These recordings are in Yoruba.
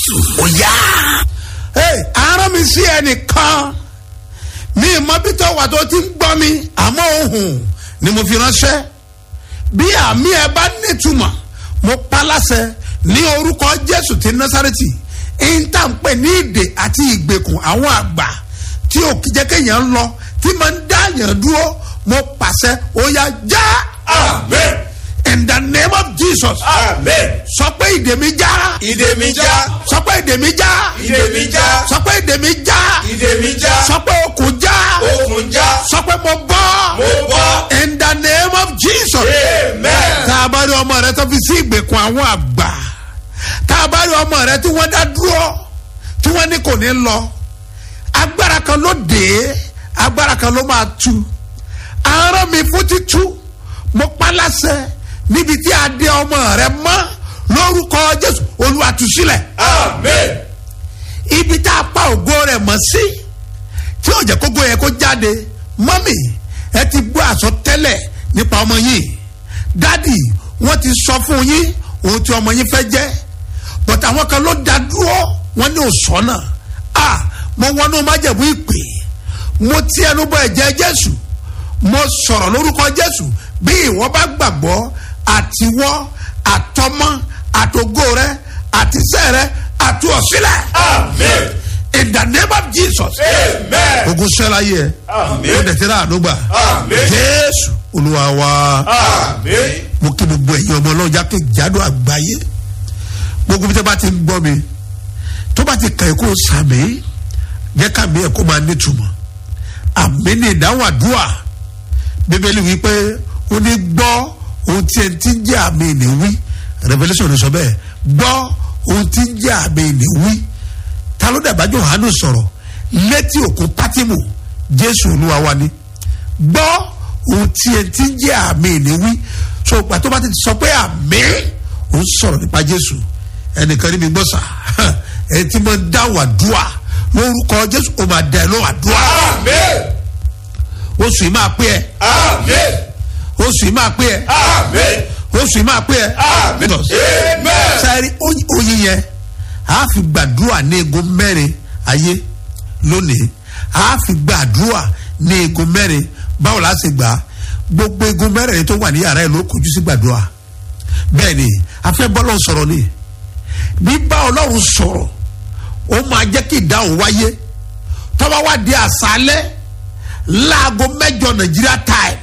ó yá. àárọ̀ mi sí ẹnìkan mi ìmọ̀bítọ̀ wà tó ti ń gbọ́ mi àmọ́ ohun ni mo fi ránṣẹ́ bí àmì ẹ bá nítumọ̀ mo pa láṣẹ ní orúkọ jésù ti násàrẹ́tì ìntànpẹ̀ ní ìdè àti ìgbèkùn àwọn àgbà tí ò kí jẹ́ kéèyàn ń lọ tí máa ń dá yàn dúró mo pàṣẹ ó yá já. amen. in the name of jesus. amen. sọ pé ìdè mi já. ìdè mi já. sọ pé ìdè mi já. ìdè mi já. sọ pé ìdè mi já. ìdè mi já. sọ pé okùn já. okùn já. sọ pé mo bọ́. mo bọ́. in the name of jesus. amen. tá a bá rí ọmọ rẹ tó fi sí ìgbèkùn àwọn àgbà tá a bá rí ọmọ rẹ tí wọ́n dá dúró tí wọ́n ní kò ní lọ agbára kan ló dé agbára kan ló máa tu àárọ̀ mi fún títú mo pa láṣẹ níbi tí a dé ọmọ rẹ mọ́ lórúkọ jésù olùwàtúsílẹ̀ amen. ibi tá a pa ògo rẹ̀ mọ́ sí tí ò jẹ́ kókó yẹ kó jáde mọ́mì ẹ ti gbọ́ àsọtẹ́lẹ̀ nípa ọmọ yìí dádì wọ́n ti sọ fún yín ohun tí ọmọ yín fẹ́ jẹ́ bọ̀tà àwọn kan ló dá dúró wọ́n ní òsọ́nà a mo wọnú májẹ̀mú ìpè mo ti ẹnu bọ ẹ̀jẹ̀ jésù mo sọ̀rọ̀ lórúkọ jésù bí ìwọ bá gbàgbọ́ àtiwọ́ àtọmọ àtògo rẹ àtisẹ́ rẹ àtúọ̀sílẹ̀ amen. in the name of jesus amen. ogun sẹ́la yẹ Àmín. ó dẹ̀tẹ̀ náà ló gbà Àmín. jésù olúwa wa amen. mo kí gbogbo ẹ̀yin ọmọ ọlọ́jà kí jádò àgbáyé gbogbo bí tẹ́ bá ti ń gbọ́ mi tó bá ti kàn ẹ́ kó o sàmì jẹ́ ká mi ẹ̀ kó máa nítumọ̀ àmì ní ìdáhùn àdúrà bíbélì wí pé ó ní gbọ́ ohun tí ẹ ti ń jẹ́ àmì ìní wí revolution ní sọ bẹ́ẹ̀ gbọ́ ohun tí ń jẹ́ àmì ìní wí ta ló dàgbà Jòhánù sọ̀rọ̀ létí òkun pátímù jésù olúwa wa ni gbọ́ ohun tí ẹ ti ń jẹ́ àmì ìní wí so ìgbà tó bá ti sọ pé àmì ó ń sọ̀rọ̀ nípa jésù ẹnìkan ní mi gbọ́ sà ẹ ti mọ dáhùn àdúrà lórúkọ jésù ó máa dá ẹ lóhùn àdúrà amen. oṣù yìí máa pé ẹ amen. oṣù yìí máa pé ẹ amen. oṣù yìí máa pé ẹ. amen. amen. sáré oyin yẹn a fi gbàdúrà ní egun mẹ́rin ayé lónìí a fi gbàdúrà ní egun mẹ́rin báwo la ṣe gbà gbogbo egun mẹ́rin tó wà ní yàrá ẹ̀ ló kojú sí gbàdúrà bẹ́ẹ̀ ni afẹ́ bọ́lọ̀ sọ̀rọ̀ ni bí bá ọlọ́run sọ̀rọ̀ ó máa jẹ́ kí ìdáhùn wáyé tọ́ba wá di àṣálẹ́ láago mẹ́jọ nàìjíríà time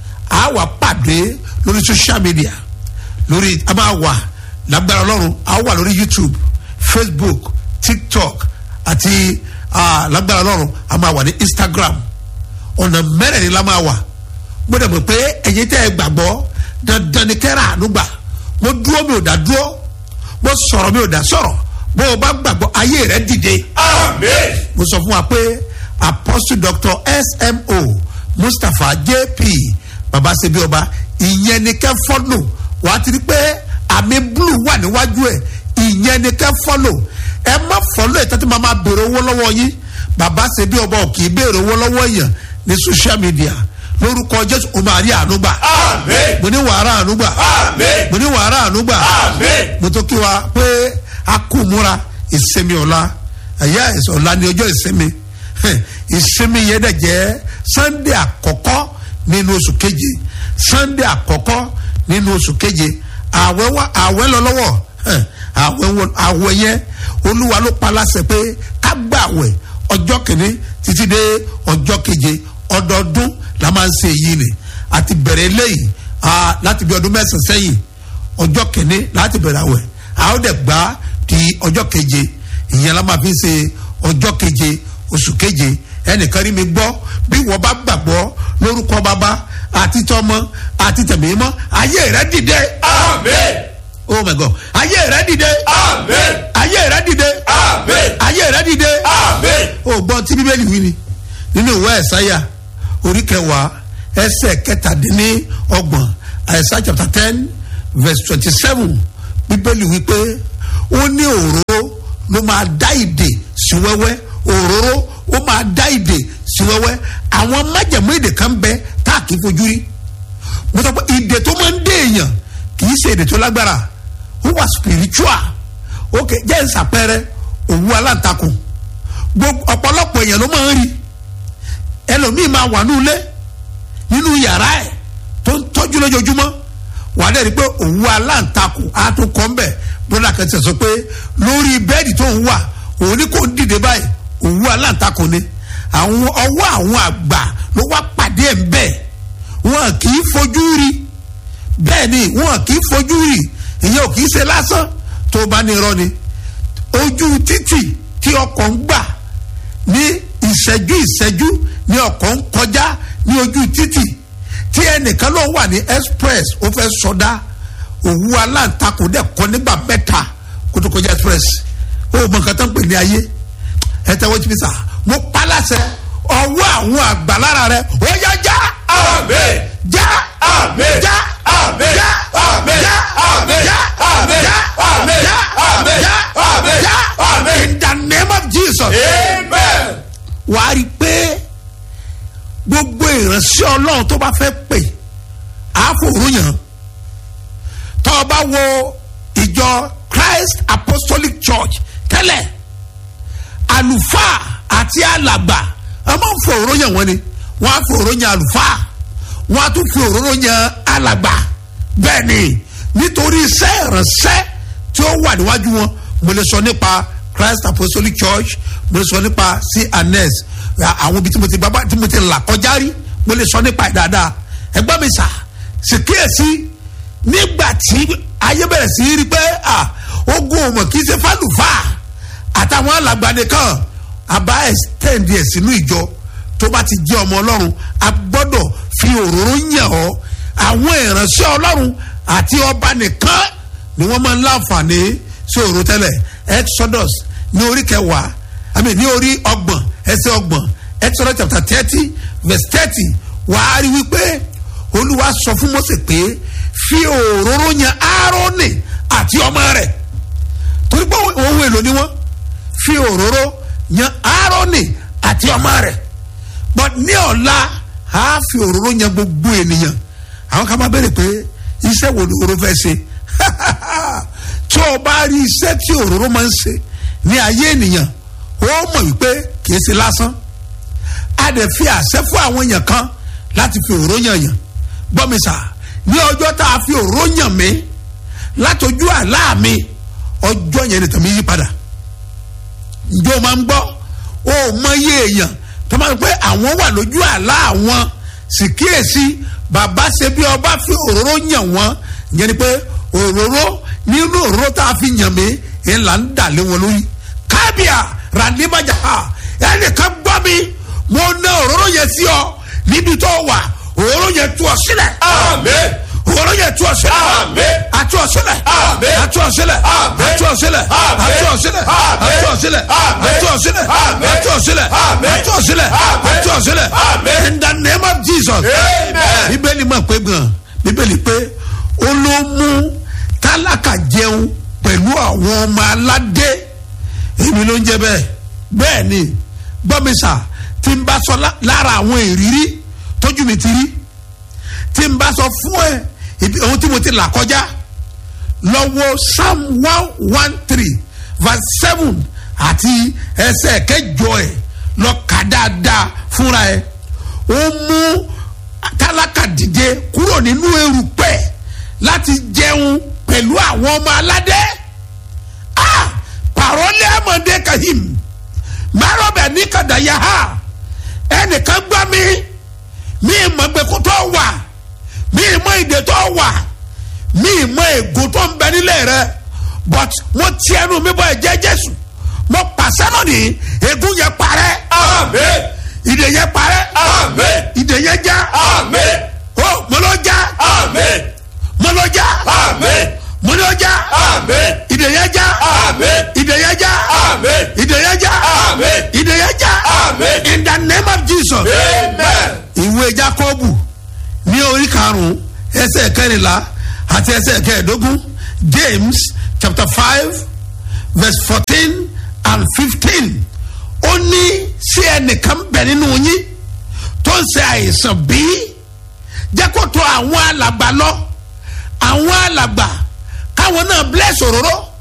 a wà pàdé lórí social media lórí a máa wà lágbára ọlọ́run a wà lórí youtube facebook tiktok àti ah, lágbára ọlọ́run a máa wà ní instagram ọ̀nà mẹ́rẹ̀ẹ̀rin la máa wà mo dẹ̀ mọ̀ pé ẹ̀yin tẹ́ ẹ gbàgbọ́ dandan ni kẹ́rà àánú gbà mo dúró mi ò dá dúró mo sọ̀rọ̀ mi ò dá sọ̀rọ̀ bó o bá gbàgbọ́ ayé rẹ dìde amen. mo sọ fún wa pé apostle doctor smo mustapha jp babasebi ọba ìyẹn ni kẹ́ fọ́lò wàá ti rí pé àmì blue wà níwájú ẹ̀ ìyẹn ni kẹ́ fọ́lò ẹ má fọ́lò ẹ̀ tẹ́tí máa máa béèrè owó lọ́wọ́ yín babasebi ọba ò kì í béèrè owó lọ́wọ́ èèyàn ní social media lórúkọ jésù o máa rí àánú gbà amen. mo ní wàhálà àánú gbà amen. mo ní wàhálà àánú gbà amen. mo tó kí wa pé a kú múra ìsinmi ọ̀la ẹ̀yà ọ̀la ni ọjọ́ ìsinmi Hẹ̀, ìsinmi yẹn dẹ̀ jẹ́ sunday àkọ́kọ́ nínú oṣù keje sunday àkọ́kọ́ nínú oṣù keje àwẹ̀ wá àwẹ̀ lọ lọ́wọ́ Hẹ̀, àwẹ̀ wọ- àwẹ̀ yẹn olúwa ló pa láṣẹ pé ká gbà àwẹ̀ ọjọ́ kìíní títí dé ọjọ́ keje ọdọọdún la máa ń ṣe èyí ni àti bẹ̀rẹ̀ eléyìí ah, láti bí ọdún mẹ́sàn-án sẹ́yìn ọjọ́ kìíní láti bẹ̀rẹ̀ àwẹ̀ a ó dẹ̀ gbá di ọjọ́ keje ìyẹn la máa fi ṣe ọjọ́ keje oṣù keje ẹnìkan rí mi gbọ́ bí wọ́n bá gbàgbọ́ lórúkọ bàbá àti tọmọ àti tẹ̀mímọ́ ayé rẹ dìde amen. oh my god ayé rẹ dìde amen. ayé rẹ dìde amen. ayé rẹ dìde amen. o gbọ́ tí bíbélì wí ni nínú ìwé ẹ̀sáyà orí kẹwàá ẹsẹ̀ kẹtàdínní ọgbọ̀n ẹ̀sá chapter ten verse twenty seven bíbélì wí pé ó ní òróró ló máa dá ìdè sí wẹ́wẹ́ òróró ó máa dá ìdè sí wẹ́wẹ́ àwọn májẹ̀mú ìdè kan bẹ tá a kì í fojú rí mo sọ pé ìdè tó máa ń dé èèyàn kì í ṣe ìdè tó lágbára ó wà spiritual ok jẹ́ ìsàpẹrẹ òwú aláǹtakùn gbogbo ọ̀pọ̀lọpọ̀ èèyàn ló máa ń rí ẹlòmíì máa wà ní ilé nínú yàrá ẹ̀ tó ń tọ́jú lójoojúmọ́ wà á dẹ́rìí pé òwú aláǹtakùn á tún kọ́ ń bẹ̀ broda kan ti sọ pé lórí bẹ́ẹ̀dì tó ń wà òun ní kò ń dìde báyìí òwú aláǹtakùn ni àwọn ọwọ́ àwọn àgbà ló wá pàdé ẹ̀ ń bẹ̀ wọn kì í fojú rí bẹ́ẹ̀ ni wọn kì í fojú rí ìyẹn ò kì í ṣe lásán tó bá ní irọ́ ni ojú títì tí ọkọ̀ ń gbà ní ìṣẹ́jú ìṣẹ́jú ní ọkọ̀ ń kọjá ní ojú títì tí ẹnìkan ló wà ní express ó fẹ́ sọdá òwú aláǹtakùn dẹ̀ kọ́ nígbà mẹ́ta kó tó kọjá express ó mọ nǹkan tó ń pè ní ayé ẹ tẹ́wọ́ jí mi sà mo pa láṣẹ ọwọ́ àwọn àgbàlára rẹ ó yá já Àmín. já Àmín. já Àmín. já Àmín. já Àmín. já Àmín. já Àmín. já Àmín. já Àmín. já Àmín. in the name of Jesus Amen. wàá rí i pé gbogbo ìránṣẹ́ ọlọ́run tó bá fẹ́ pè àfòrúyàn tó o bá wo ìjọ Christ Apostolic Church tẹ́lẹ̀ àlùfáà àti alàgbà wọ́n máa ń fọ òróró yàn wọ́n ni wọ́n á fi òróró yàn àlùfáà wọ́n á tún fi òróró yàn alàgbà bẹ́ẹ̀ ni nítorí iṣẹ́ ìránṣẹ́ tí ó wà níwájú wọn mo lè sọ nípa Christ Apostolic Church mo lè sọ nípa cns àwọn ibi tí mo ti bábá tí mo ti là kọjá rí mo lè sọ nípa ẹ̀ dáadáa ẹgbẹ́ mi sà sì kíyèsí nígbà tí ayé bẹ̀rẹ̀ sí rí pé ah, ogun ọmọ kì í ṣe fálùfáà àtàwọn alàgbà nìkan àbá extend ẹ̀ sínú ìjọ tó bá ti jẹ́ ọmọ ọlọ́run a gbọ́dọ̀ fi òróró yàn ọ́ àwọn ìránṣẹ́ ọlọ́run àti ọba nìkan ni wọ́n máa ń láǹfààní sí òróró tẹ́lẹ̀ exodus ní orí kẹwàá àmì ní orí ọgbọ̀n ẹsẹ̀ ọgbọ̀n exodus chapter thirty verse thirty wàá rí wípé olúwa sọ fún Mósè pé fi òróró yàn áárónì àti ọmọ rẹ̀ torí pé ohun èlò ni wọ́n fi òróró yan aaroni àti ọmọ rẹ̀ but ní ọ̀la a fi òróró yan gbogbo ènìyàn àwọn kan máa béèrè pé iṣẹ́ wo ni òróró fẹ́ ṣe tí o bá rí iṣẹ́ tí òróró máa ń ṣe ní ayé ènìyàn ó mọ̀ wípé kì í ṣe lásán a dẹ̀ fi àṣẹ fún àwọn èèyàn kan láti fi òróró yàn yàn gbọ́ mi sà ní ọjọ́ tá a fi òróró yàn mí látọjú àlá mi ọjọ́ yẹn nìkan mi yí padà njó máa ń gbọ́ ó mọ iye èèyàn tó máa ń pẹ́ àwọn wà lójú àlá àwọn sì kíyèsí bàbá ṣe bí ọba fi òróró yàn wọ́n ìyẹn ni pé òróró nínú òróró tá a fi yàn mí ẹ̀ là ń dà lé wọn lórí kábíà ràdíbàjà ẹnìkan gbọ́ mi mo ná òróró yẹn sí ọ níbi tó wà òróró yẹn tú ọ sílẹ̀ Àmín. òróró yẹn tú ọ sílẹ̀ Àmín. àtú ọ sílẹ̀ Àmín. àtú ọ sílẹ̀ Àmín. àtú ọ sílẹ̀ Àmín. àtú ọ sílẹ̀ Àmín. àtú ọ sílẹ̀ Àmín. àtú ọ sílẹ̀ Àmín. àtú ọ sílẹ̀ Àmín. àtú ọ sílẹ̀ Àmín. àtú ọ sílẹ̀ Àmín. in the name of Jesus Amen. bíbélì mọ̀ pé gan bíbélì pé ó ló mú tálákà jẹun pẹ̀lú àwọn ọmọ aládé èmi ló ń jẹ bẹ́ẹ̀ bẹ́ẹ̀ ni gbọ́mísà tí n bá sọ lá- lára àwọn ìrírí tójú mi ti rí tí n bá sọ fún ẹ ibi- ohun tí mo ti là kọjá lọ́wọ́ psalm one one three verse seven àti ẹsẹ̀ kẹjọ ẹ̀ lọ kà dáadáa fúnra ẹ̀ ó mú tálákà dìde kúrò nínú erùpẹ̀ láti jẹun pẹ̀lú àwọn ọmọ aládé ah parole amande kahim marobe ní kadaya ha ẹnìkan gbọ́ mi mi mọ̀ gbẹ̀kú tó wà mi mọ̀ ìdè tó wà mi mọ̀ ègò tó ń bẹ nílé rẹ but mo ti ẹnu mi bọ ẹ̀jẹ̀ Jésù mo pàṣẹ lónìí ègún yẹn parẹ́ Àmín. ìdè yẹn parẹ́ Àmín. ìdè yẹn já Àmín. ó mo ló já Àmín. mo ló já Àmín. mo ló já Àmín. ìdè yẹn já Àmín. ìdè yẹn já Àmín. ìdè yẹn já Àmín. ìdè yẹn já Àmín. in the name of Jesus Amen. ìwé Jákọ́bù ní orí karùn-ún ẹsẹ̀ kẹrìnlá àti ẹsẹ̀ kẹẹ̀ẹ́dógún James chapter five verse fourteen and fifteen ó ní sí ẹnìkan bẹ̀ nínú yín tó ń ṣe àìsàn bíi jẹ́ kó tó àwọn alàgbà lọ àwọn alàgbà káwọn náà bless òróró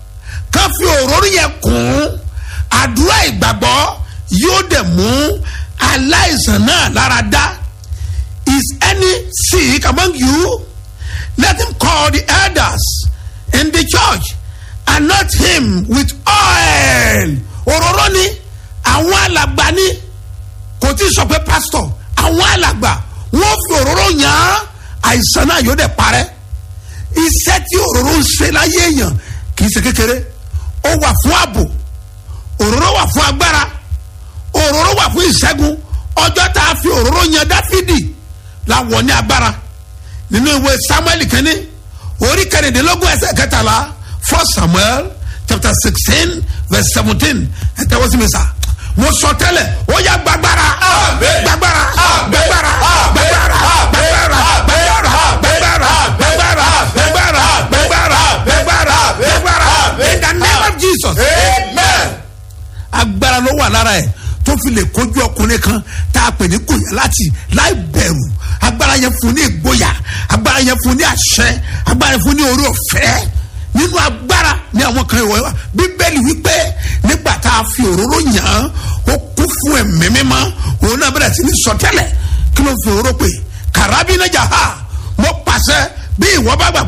ká fi òróró yẹn kún àdúrà ìgbàgbọ́ yóò dẹ̀ mú aláìsàn náà lára dá is any sick among you let him call the elders in the church and not him with oil òróró ni àwọn alàgbà ni kò tí ì sọ pé pastor àwọn alàgbà wọn fi òróró yàn án àìsàn náà yóò dẹ̀ parẹ́ iṣẹ́ tí òróró ń ṣe láyé èèyàn kì í ṣe kékeré ó wà fún ààbò òróró wà fún agbára òróró wà fún ìṣẹ́gun ọjọ́ tá a fi òróró yan dáfídì làwọn ní agbára nínú ìwé samuel kínní orí kẹrìndínlógún ẹsẹ̀ kẹtàlá first samuel chapter sixteen verse seventeen ẹ tẹ́wọ́ sí mi sá mo sọ tẹ́lẹ̀ ó yá gbàgbára Àmín. gbàgbára Àmín. gbàgbára Àmín. gbàgbára Àmín. gbàgbára gbàgbára Àmín. gbàgbára gbàgbára gbàgbára gbàgbára gbàgbára gbàgbára in the name of jesus amen agbára ló wà lára ẹ tó fi lè kojú ọkùnrin kan tá a pè ní gòyà láti láì bẹ̀rù agbára yẹn fún ní ìgboyà agbára yẹn fún ní àṣẹ agbára yẹn fún ní orí ọ̀fẹ́ nínú agbára ní àwọn kan ìwọ wa bíbélì wípé nígbà tá a fi òróró yàn án ó kú fún ẹ̀mí mímọ́ òun náà bẹ̀rẹ̀ sí ní sọtẹ́lẹ̀ kí ló fi òróró pè kàràbínájà ha mo pàṣẹ bí ìwọ bá gbàgbọ́.